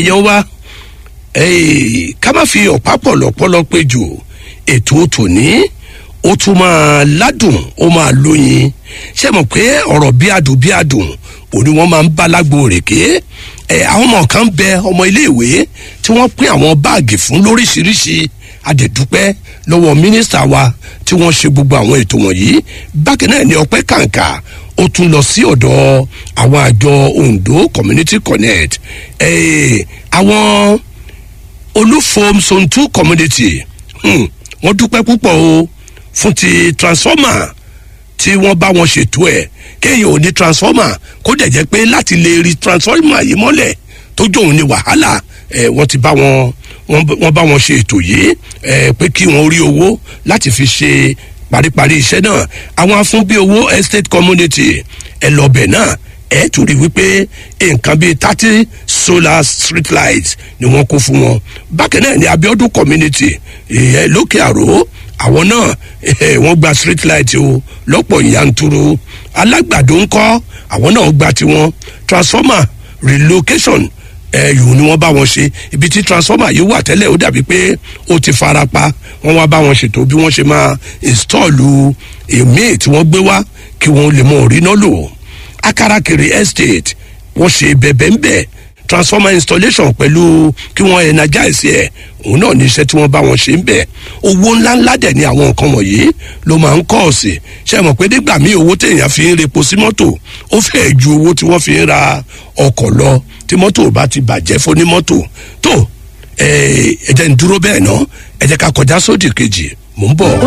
èèyàn wa eh, ká má fi ọ̀pá pọ̀lọpọ̀lọ pé jù ètò tòní ó tún máa ládùn ó máa lóyin ṣé mọ̀ pé ọ̀rọ̀ bí adùn bí adùn òní wọ́n máa ń bá lágbo rèké ẹ àwọn ọmọ kan bẹ ọmọ iléèwé tí wọ́n pín àwọn báàgì fún lóríṣiríṣi adẹ̀dúpẹ́ lọ́wọ́ mínísítà wa tí wọ́n ṣe gbogbo àwọn ètò wọ̀nyí bákan náà ni ọpẹ́ kàǹkà ó tún lọ sí ọ̀dọ̀ àwọn àjọ ondo community connect ẹ àwọn olúfom zone two community hmm, wọ́n dúpẹ́ púpọ̀ o fún ti transformer tí wọ́n bá wọn ṣètò ẹ̀ kéèyàn ò ní transformer kó dẹ̀ jẹ́ pé láti lè rí transformer yìí mọ́lẹ̀ tó jóun ní wàhálà ẹ̀ wọ́n ti bá wọn wọ́n bá wọn ṣe ètò yìí ẹ̀ pé kí wọ́n rí owó láti fi ṣe paríparí iṣẹ́ náà àwọn afúnbí owó estate community ẹ̀ lọ́bẹ̀ náà ẹ̀ tún rí wípé nǹkan bíi thirty solar street lights ni wọ́n kó fún wọn bákan náà ní abiodun community ẹ̀ lókè àrò àwọn náà wọ́n gba street light o lọ́pọ̀ yanturu alágbàdo ńkọ́ àwọn náà gba tiwọn transformer relocation ẹ̀yùn ni wọ́n bá wọn ṣe ibi tí transformer yìí wà tẹ́lẹ̀ ó dàbí pé ó ti fara pa wọ́n wá bá wọn ṣètò bí wọ́n ṣe máa install èmi tí wọ́n gbé wá kí wọ́n lè mọ orí náà lò akarakiri estate wọ́n ṣe bẹ̀bẹ̀ ńbẹ̀ transformer installation pẹ̀lú kí wọ́n energize ẹ̀ òun náà ní iṣẹ́ tí wọ́n bá wọn ṣe ń bẹ̀ owó ńláńlá dẹ̀ ni àwọn nǹkan wọ̀nyí ló máa ń kọ́ ọ̀sìn ṣe mọ̀ pé nígbà míì owó téèyàn fi ń repo sí mọ́tò ó fẹ́ẹ̀ ju owó tí wọ́n fi ń ra ọkọ̀ lọ tí mọ́tò bá ti bàjẹ́ fún ní mọ́tò tó ẹ jẹ́ ń dúró bẹ́ẹ̀ ná ẹ jẹ́ ká kọjá sódì kejì mò ń bọ̀.